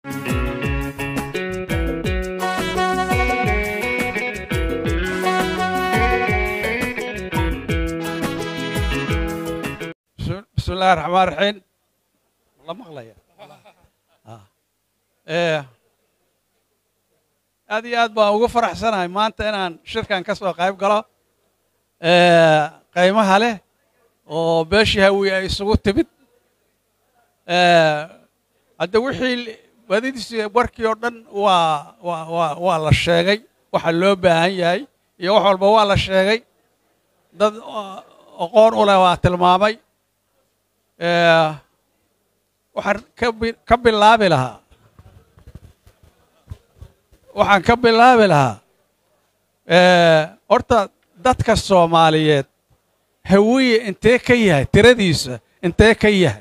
بسم الله الرحمن الرحيم والله مقلية aad iyo aad baan ugu faraxsanahay maanta inaan shirkan ka soo qayb galo qaymaha leh oo beeshii hawiye ay isugu timid hadde wixii badidiisi warkii oo dhan waa waa waa waa la sheegay waxa loo baahan yahay iyo wax walba waa la sheegay dad aqoon u leh waa tilmaamay waxaan ka bi- ka bilaabi lahaa waxaan ka bilaabi lahaa horta dadka soomaaliyeed hawiye intee ka yahay tiradiisa intee ka yahay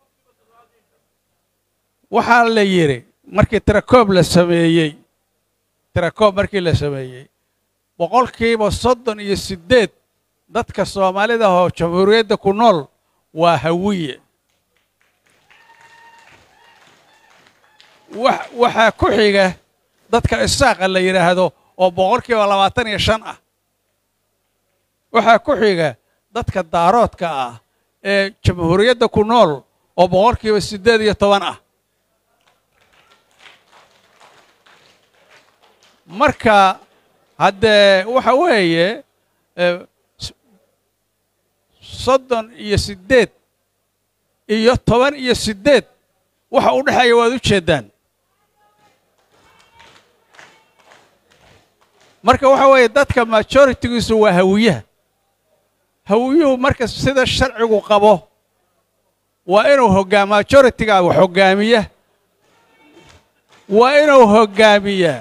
waxaa la yidhi markii tirakoob la sameeyey tirakoob markii la sameeyey boqolkiiba soddon iyo siddeed dadka soomaalida oo jamhuuriyadda ku nool waa hawiye wax waxaa ku xiga dadka isaaqa la yidhaahdo oo boqolkiiba labaatan iyo shan ah waxaa ku xiga dadka daaroodka ah ee jamhuuriyadda ku nool oo boqolkiiba siddeed iyo toban ah marka haddee waxa weeye eh, s- soddon iyo siddeed iyo toban iyo siddeed waxa u dhexeeya waad u jeeddaan marka waxa weeye dadka majoritigiisu waa hawiyaha hawiyuhu marka sida sharcigu qabo waa inuu hoggaam majoritiga wax hoggaamiya waa inuu hoggaamiyaa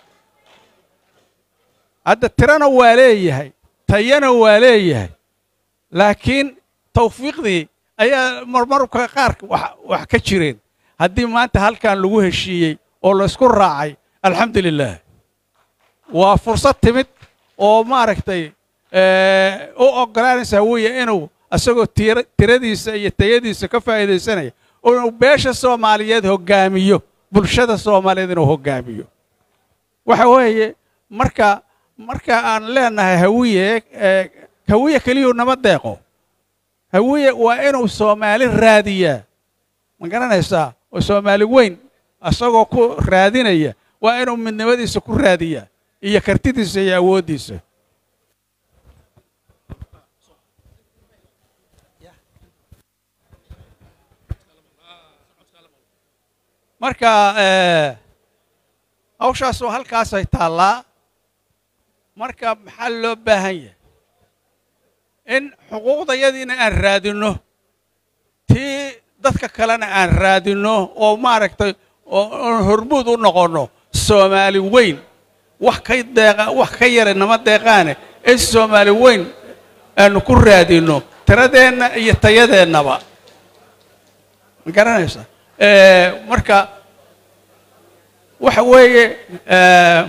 hadda tirana waa leeyahay tayana waa leeyahay laakiin tawfiiqdii ayaa marmarka qaar wax wax ka jireen haddii maanta halkan lagu heshiiyey oo laysku raacay alxamdu lilah waa fursad timid oo maaragtay eh, u oggolaanaysa hawiye inuu isagoo tira- tiradiisa iyo tayadiisa ka faa'iidaysanaya inuu beesha soomaaliyeed hoggaamiyo bulshada soomaaliyeed inuu hoggaamiyo waxa weeye marka marka aan leenahay hawiye eh, hawiye keliyuu nama deeqo hawiye waa inuu soomaali raadiyaa ma garanaysaa oo soomaali weyn isagoo ku raadinaya waa inuu midnimadiisa ku raadiyaa iyo kartidiisa iyo awooddiisa marka eh, hawshaas oo halkaasay taallaa marka maxaa loo baahan yahay in xuquuqdayadiina aan raadinno tii dadka kalena aan raadinno oo maaragtay oo oon hormuud u noqonno soomaali weyn wax ka deeqa wax ka yara nama deeqaane in soomaali weyn aanu ku raadinno tiradeenna iyo tayadeennaba ma garanaysa Eh, marka waxa weeye eh,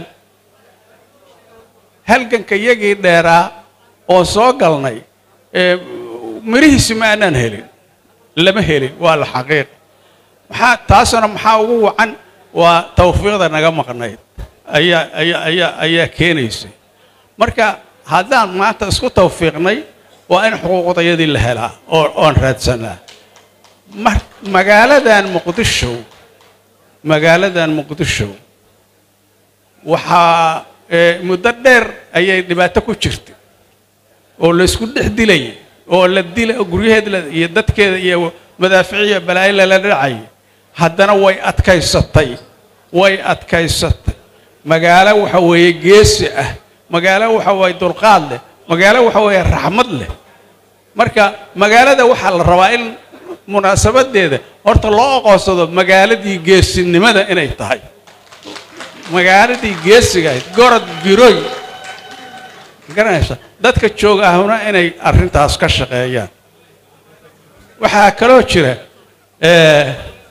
halganka iyagii dheeraa oo soo galnay eh, mirihiisi ma aanaan helin lama helin waa la xaqiiq maxaa taasuna maxaa ugu wacan waa tawfiiqda naga maqnayd ayaa ayaa ayaa ayaa keenaysay marka haddaan maanta isku tawfiiqnay waa in xuquuqdayadii la helaa oo oon raadsanaa mar- magaaladan muqdisho magaaladan muqdisho waxaa eh, muddo dheer ayay dhibaato ku jirtay oo la isku dhex dilayay oo la dila guryaheeda iyo dadkeeda iyo madaaficiya balaayo lala dhacay haddana way adkaysatay way adkaysatay magaalo waxa weeye geesi ah magaalo waxa weeye dulqaad leh magaalo waxa weeye raxmad leh marka magaalada waxaa la rabaa in munaasabadeeda horta loo aqoonsado magaaladii geesinimada inay tahay magaaladii geesiga ahayd gorod giroy garanaysa dadka jooga ahuna inay arrintaas ka shaqeeyaan waxaa kaloo jira eh,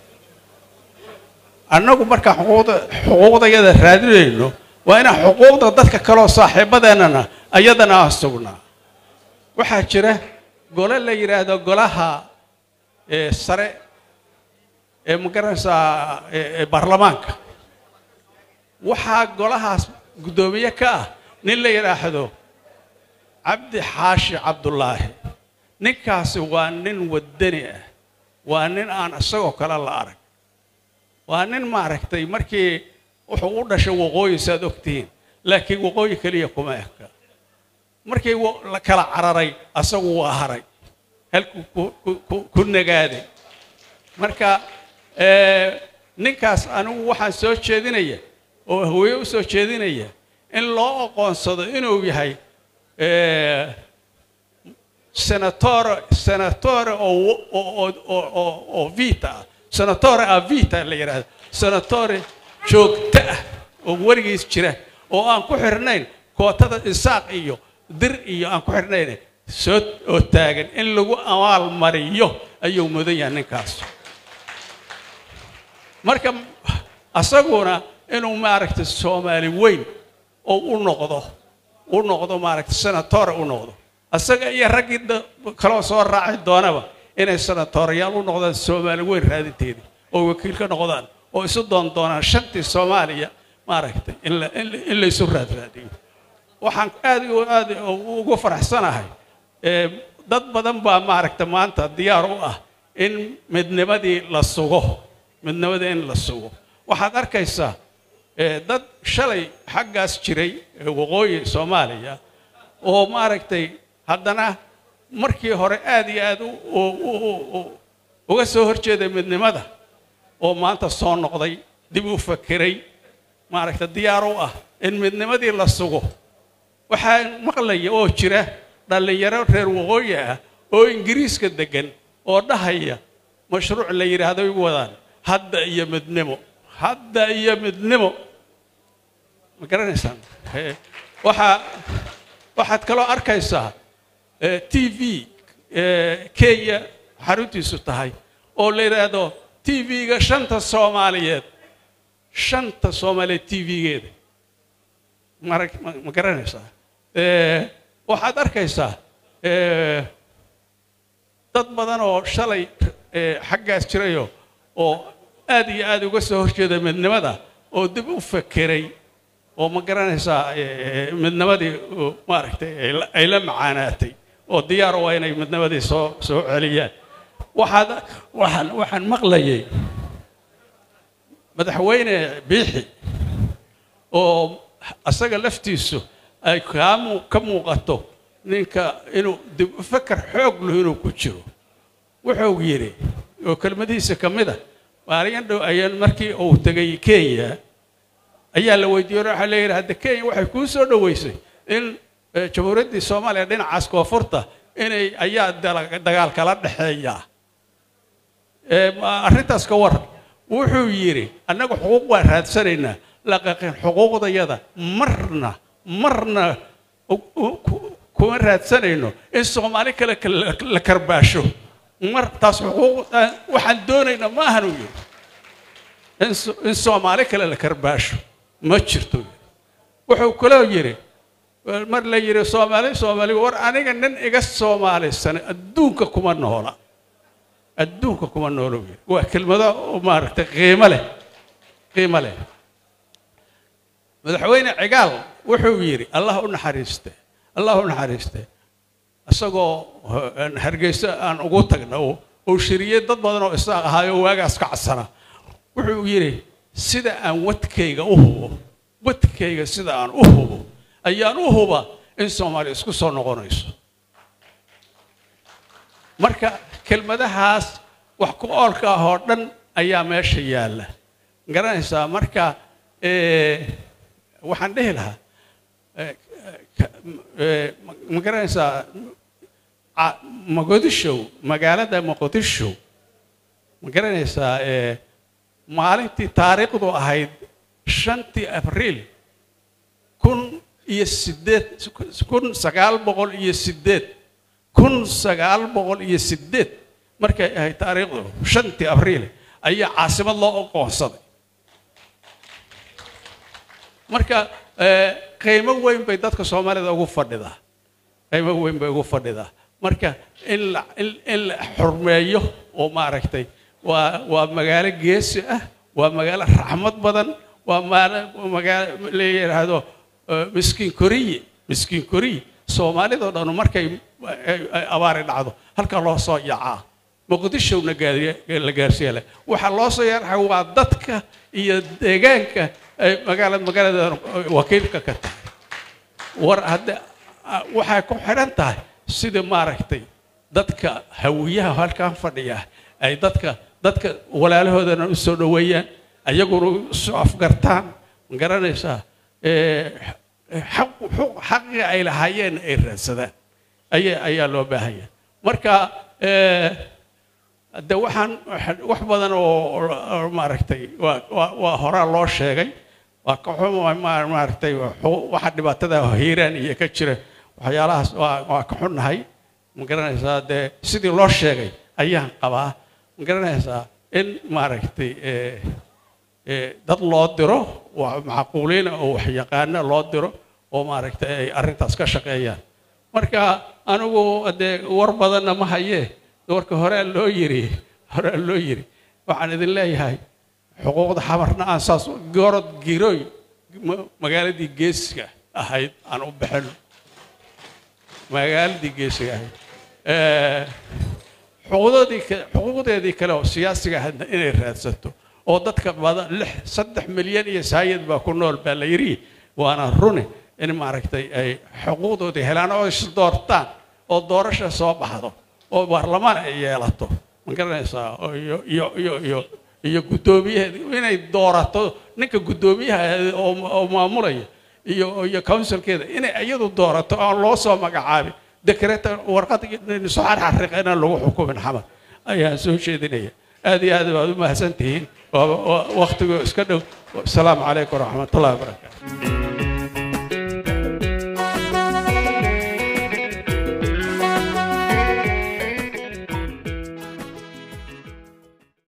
annagu markaan xuquuqda xuquuqdayada raadinayno waa inaan xuquuqda dadka kaloo saaxiibadeennana ayadana aan sugnaa waxaa jira gole la yidhaahdo golaha eh, sare ee ma garanaysaa baarlamaanka waxaa golahaas guddoomiye ka ah nin la yidhaahdo cabdi xaashi cabdulaahi ninkaasi waa nin waddani ah waa nin aan isagoo kale la arag waa nin maaragtay markii wuxuu u dhashay waqooyi saad ogtihiin laakiin waqooyi keliya kuma eka markii la kala cararay asagu waa haray halkuu ku nagaaday marka ninkaas anigu waxaan soo jeedinaya oo haweye u soo jeedinaya in loo aqoonsado inuu yahay senatore senatore oo vita ah senatore a vita la yidhahdo senatore joogto ah oo weligiis jira oo aan ku xirnayn kootada isaaq iyo dir iyo aan ku xirnayn soo oo taagan in lagu abaal mariyo ayuu mudan yahay ninkaas marka asaguna inuu maaragtay soomaali weyn oo u noqdo u noqdo maaragtay senatore u noqdo asaga iyo raggii kaloo soo raaci doonaba inay senatoreyaal u noqdaan soomaali weyn raadinteedii oo wakiil ka noqdaan oo isu doon doonaan shantii soomaaliya maaragtay in la isu raadraadiyo waxaan aad aad ugu faraxsanahay dad badan baa maaragta maanta diyaar u ah in midnimadii la sugo midnimadii in la sugo waxaad arkaysaa dad shalay xaggaas jiray waqooyi soomaaliya oo maaragtay haddana markii hore aad iyo aad uga soo horjeeday midnimada oo maanta soo noqday dib u fakeray maaragta diyaar u ah in midnimadii la sugo waxaa maqlaya oo jira dhallinyaro reer waqooyi ah oo ingiriiska deggan oo dhahaya mashruuc la yidhaahdo ay wadaan hadda iyo midnimo hadda iyo midnimo ma garanaysaan waxaa waxaad kaloo arkaysaa t v kenya xaruntiisu tahay oo la yidhaahdo t v-ga shanta soomaaliyeed shanta soomaaliyeed t v-geeda mara ma garanaysaa waxaad arkaysaa dad badan oo shalay xaggaas jirayo oo aad iyo aad uga soo horjeeda midnimada oo dib u fakeray oo ma garanaysaa midnimadii maaragtay ay la macaanaatay oo diyaar u ah inay midnimadii soo soo celiyaan waxaad waxaan waxaan maqlayay madaxweyne biixi oo asaga laftiisu ay kaamu ka muuqato ninka inuu dib u faker xoog leh inuu ku jiro wuxuu yidhi oo kelmadihiisa ka mid a maalin dhow ayaan markii uu tegay kenya ayaa la weydiiyey waxaa la yidhi hadda kenya waxay kuu soo dhoweysay in jamhuuriyaddii soomaaliya dhinacaas koonfurta inay ayaa dagaal kala dhexeeya arrintaas ka waran wuxuu yidhi annaga xuquuq waan raadsanaynaa laqaqin xuquuqdayada marna marna kuma raadsanayno in soomaali kale la karbaasho mar taas xuquuq waxaan doonaynaa ma ahan uu yidhi in soomaali kale la karbaasho ma jirto wuxuu kaloo yidhi mar la yidhi soomaali soomaali war aniga nin iga soomaalisan adduunka kuma noola adduunka kuma noola yidhi waa kelmado maaragtay qiimo leh qiimo leh madaxweyne cigaal wuxuu yidhi allah u naxariiste allah u naxariiste isagoo hargeyso aan ugu tagna oo shiriyey dad badan oo isaaq ahaayo waagaas ka cadsana wuxuu yidhi sida aan wadkayga u hubo wadkayga sida aan u hubo ayaan u huba in soomaaliya isku soo noqonayso marka kelmadahaas wax ku oolka ah oo dhan ayaa meesha yaalla garanaysaa marka waxaan dhihi lahaa ma garanaysaa moqodishow magaalada moqodisho ma garanaysaa maalintii taariikhdu ahayd shantii abriil kun iyo sideed kun sagaal boqol iyo sideed kun sagaal boqol iyo sideed markay ahayd taariikhdu shantii abriil ayaa caasimad loo aqoonsaday marka qiimo weyn bay dadka soomaalida ugu fadhidaa qiimo weyn bay ugu fadhidaa marka in la in la xurmeeyo oo maaragtay waa waa magaalo geesi ah waa magaalo raxmad badan waa maala- magaalo la yidhaahdo eh, miskiin koriye miskiin koriye soomaalidoo dhan markay ay- ay abaari dhacdo halkaa loo soo yacaa muqdishowna gaariye- la gaarsiiya leh waxaa loo soo yarxa waa dadka iyo deegaanka ay magaalada magaalada wakiilka ka tahay war hadda ah, waxay ku xidhan tahay sida maaragtay dadka hawiyaha halkan fadhiya ay dadka dadka walaalahoodana u soo dhoweeyaan ayaguna isu afgartaan ma garanaysaa Eh, xaq- xaq- xaqii ay lahaayeen ay raadsadaan ayaa ayaa loo baahanya marka eh, de waxaan wax- wax badan oo oo maaragtay waa waa waa horaa loo sheegay waa ka xun ma- maaragtay xu- waxa dhibaatada hiiraan iyo ka jira waxyaalahaas waa waa ka xunnahay ma garanaysaa dee sidii loo sheegay ayaan qabaa ma garanaysaa in maaragtay eh, eh, dad loo diro waa macquuliina oo wax yaqaana loo diro oo maaragtay ay arrintaas ka shaqeeyaan marka anigu dee war badanna ma hayee warka horea loo yiri horea loo yiri waxaan idin leeyahay xuquuqda xamarna aan saas gorod girooy ma- magaaladii geesiga ahayd aan u bixino magaaladii geesiga ahayd Eh, xuquuqdoodii ka- xuquuqdeedii kale oo siyaasiga ahaydna inay raadsato oo dadka badan lix saddex milyan iyo saayid baa ku nool baa la yidhi waana runi in maaragtay ay xuquuqdoodii helaan oo is doortaan oo doorasha soo baxdo oo baarlamaan ay yeelato ma garanaysaa oo iyo iyo iyo iyo iyo guddoomiyaheeda inay doorato ninka guddoomiyaha oo oo maamulaya iyo iyo councilkeeda inay iyadu doorato aan loo soo magacaabin dekreta warqad soo xarxariq inaan lagu xukumin xamar ayaan soo jeedinaya aad iyo aad baad u mahadsan tihiin waa- waa- wakhtigu iska dhow asalaamu calaykum waraxmatullahi wabarakaatu